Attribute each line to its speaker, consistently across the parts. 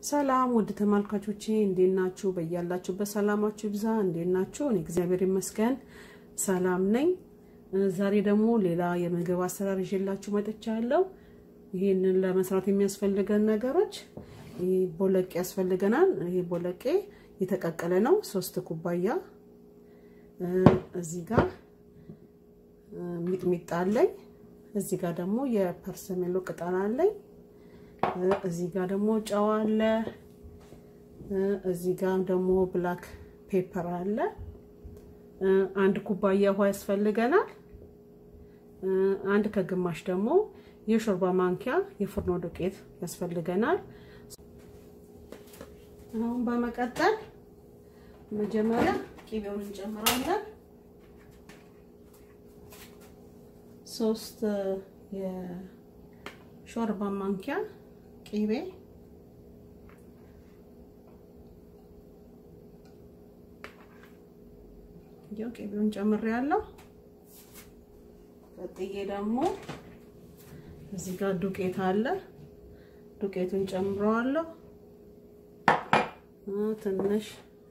Speaker 1: ሰላም ውድ ተመልካቾቼ እንዴት ናችሁ? በያላችሁበት ሰላማችሁ ይብዛ። እንዴት ናችሁ? እኔ እግዚአብሔር ይመስገን ሰላም ነኝ። ዛሬ ደግሞ ሌላ የምግብ አሰራር ይዤላችሁ መጥቻለሁ። ይህንን ለመስራት የሚያስፈልገን ነገሮች ቦለቄ ያስፈልገናል። ይሄ ቦለቄ የተቀቀለ ነው፣ ሶስት ኩባያ። እዚህ ጋር ሚጥሚጣ አለኝ። እዚህ ጋር ደግሞ የፐርሰሜሎ ቅጠል አለኝ። እዚህ ጋር ደግሞ ጨው አለ። እዚህ ጋር ደግሞ ብላክ ፔፐር አለ። አንድ ኩባያ ውሃ ያስፈልገናል። አንድ ከግማሽ ደግሞ የሾርባ ማንኪያ የፍርኖ ዱቄት ያስፈልገናል። አሁን በመቀጠል መጀመሪያ ቂቤውን እንጨምራለን። ሶስት የሾርባ ማንኪያ ቂቤ ያው ቂቤውን ጨምሬያለሁ። ቀጥዬ ደግሞ እዚህ ጋር ዱቄት አለ። ዱቄቱን ጨምረዋለሁ። ትንሽ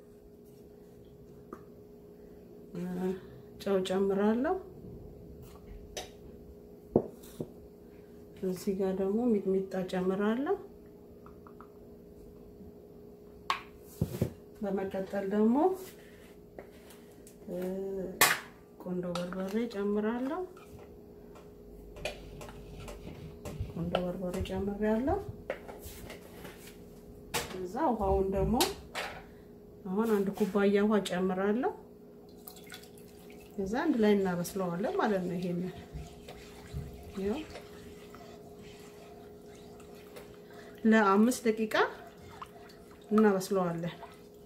Speaker 1: ጨው ጨምራለሁ። እዚህ ጋር ደግሞ ሚጥሚጣ ጨምራለሁ። በመቀጠል ደግሞ ቆንዶ በርበሬ ጨምራለሁ። ቆንዶ በርበሬ ጨምሬያለሁ። እዛ ውሃውን ደግሞ አሁን አንድ ኩባያ ውሃ ጨምራለሁ። እዛ አንድ ላይ እናበስለዋለን ማለት ነው። ይሄንን ያው ለአምስት ደቂቃ እናበስለዋለን።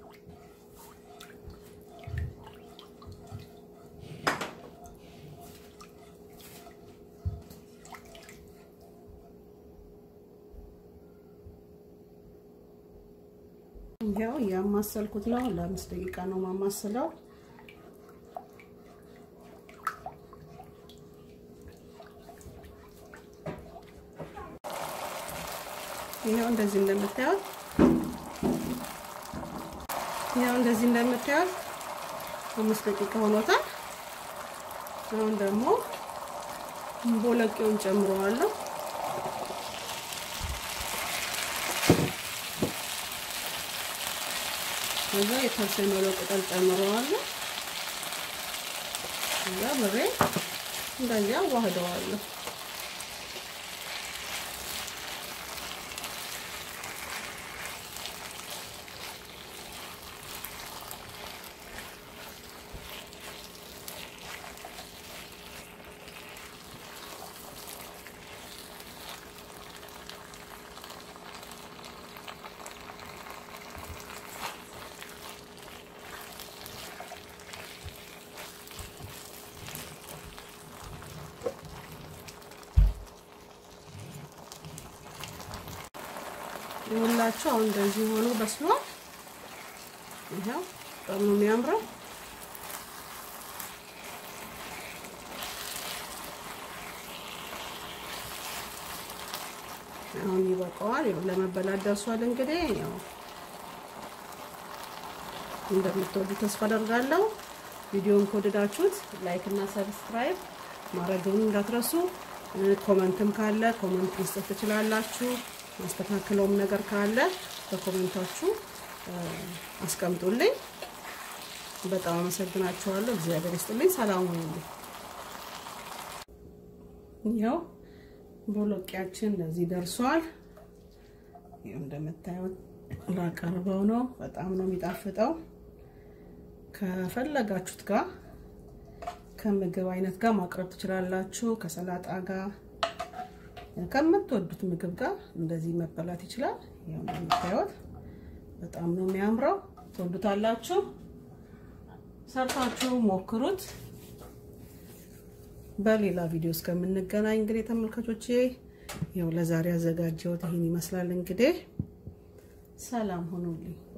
Speaker 1: ያው ያማሰልኩት ነው። ለአምስት ደቂቃ ነው ማማስለው። ይሄው እንደዚህ እንደምታዩት ይሄው እንደዚህ እንደምታዩት አምስት ደቂቃ ሆኖታል። አሁን ደግሞ ቦለቄውን ጨምረዋለሁ። ከዛ የፐርሰሜሎ ቅጠል ጨምረዋለሁ። ከዛ ብሬ እንደዚያ አዋህደዋለሁ። ይኸውላችሁ አሁን እንደዚህ ሆኖ በስሏል። ይኸው በጣም ነው የሚያምረው። አሁን ይበቃዋል። ያው ለመበላት ደርሷል። እንግዲህ ያው እንደምትወዱ ተስፋ አደርጋለሁ። ቪዲዮውን ከወደዳችሁት ላይክ እና ሰብስክራይብ ማድረግን እንዳትረሱ። ኮመንትም ካለ ኮመንት መስጠት ትችላላችሁ። ማስተካከለውም ነገር ካለ በኮሜንታችሁ አስቀምጡልኝ። በጣም አመሰግናችኋለሁ። እግዚአብሔር ይስጥልኝ። ሰላም ሁኑልኝ። ያው ቦሎቄያችን እንደዚህ ደርሷል። ይኸው እንደምታዩት ላቀርበው ነው። በጣም ነው የሚጣፍጠው። ከፈለጋችሁት ጋር ከምግብ አይነት ጋር ማቅረብ ትችላላችሁ። ከሰላጣ ጋር ከምትወዱት ምግብ ጋር እንደዚህ መበላት ይችላል። ያው እንደምታዩት በጣም ነው የሚያምረው። ትወዱታላችሁ። ሰርታችሁ ሞክሩት። በሌላ ቪዲዮ እስከምንገናኝ እንግዲህ ተመልካቾቼ ያው ለዛሬ ያዘጋጀሁት ይህን ይመስላል። እንግዲህ ሰላም ሁኑልኝ።